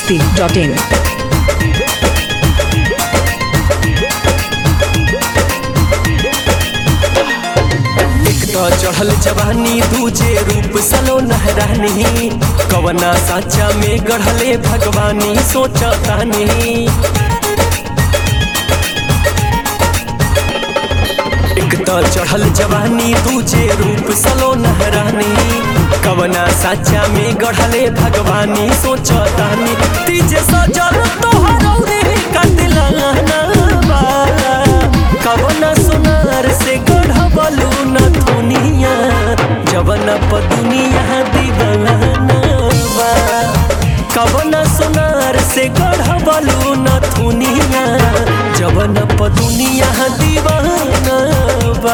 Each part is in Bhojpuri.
masti.in. एक तो चढ़ल जवानी दूजे रूप सलो नहरानी कवना साचा में गढ़ले भगवानी सोचतानी एक तो चढ़ल जवानी दूजे रूप सलो नहरानी कवना साचा में गढ़ले भगवानी सोचतानी तीजे सजल तोहरौ रे कतलाना बा कवना सोनार से गढ़बलू न दुनिया जवन प दुनिया दीवाना बा कवना सोनार से गढ़बलू न दुनिया जवन प दुनिया दीवाना बा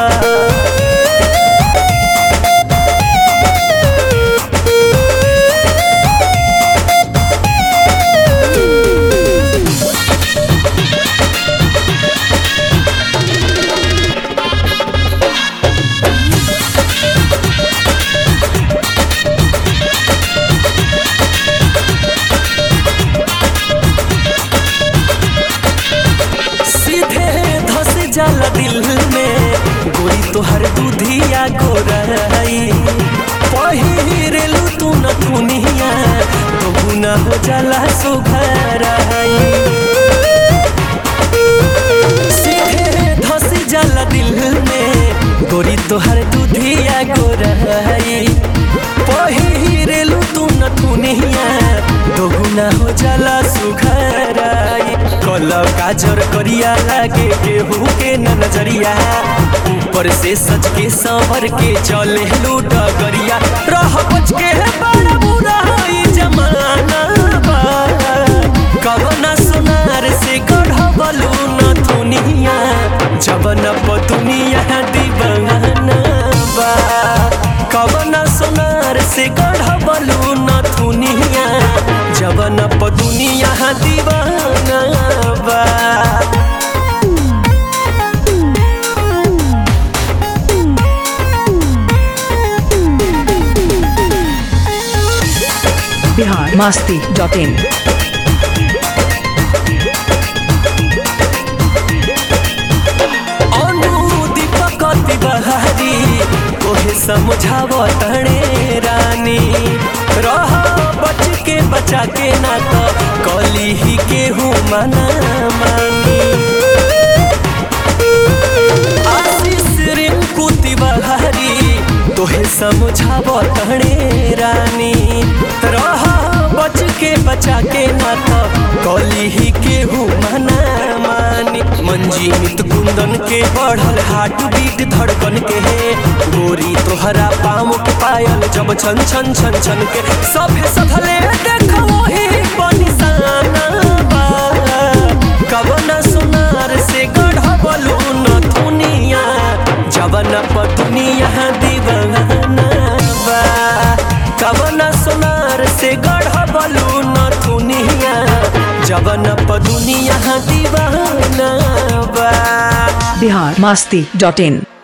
सीधे धस जाला दिल में गोरी तोहर दूधिया गोराई पहिरेलू तू न दुनिया तो गुना हो जाला सुघराई सीधे धस जाला दिल में गोरी तोहर दूधिया गोराई पहिरेलू तू न दुनिया तो गुना हो जाला सुघराई कल काजर करिया लागे केहू के न नजरिया ऊपर से सच के संवर के चले लूट गरिया रह बच के बड़ा बुरा ई जमाना बा कवना सोनार से गढ़बलू न दुनिया जवन प दुनिया दीवाना बा कवना सोनार से गढ़बलू न दुनिया जवन प दुनिया दीवाना बा Bihar masti.in. अनु दीपक तिवारी तोहे समझाव तणे रानी रह बच के बचा के ना तो कली ही केहू मना मानी आशीष रिंकू तिवारी तोहे समझाव तणे रानी रह बच के बचा के ना तो कली ही केहू मना मानी मंजीमित कुंदन के बढ़ल हार्ट बीट धड़कन के है गोरी तोहरा पाम के पायल जब छन छन छन छन के सभे सधले देखो ही बनिसाना बा कवना सोनार से गढ़बलू न दुनिया जवन प दुनिया दीवाना बा कवना सोनार से गढ़बलू न दुनिया जवन प दुनिया दीवाना बा Bihar masti.in.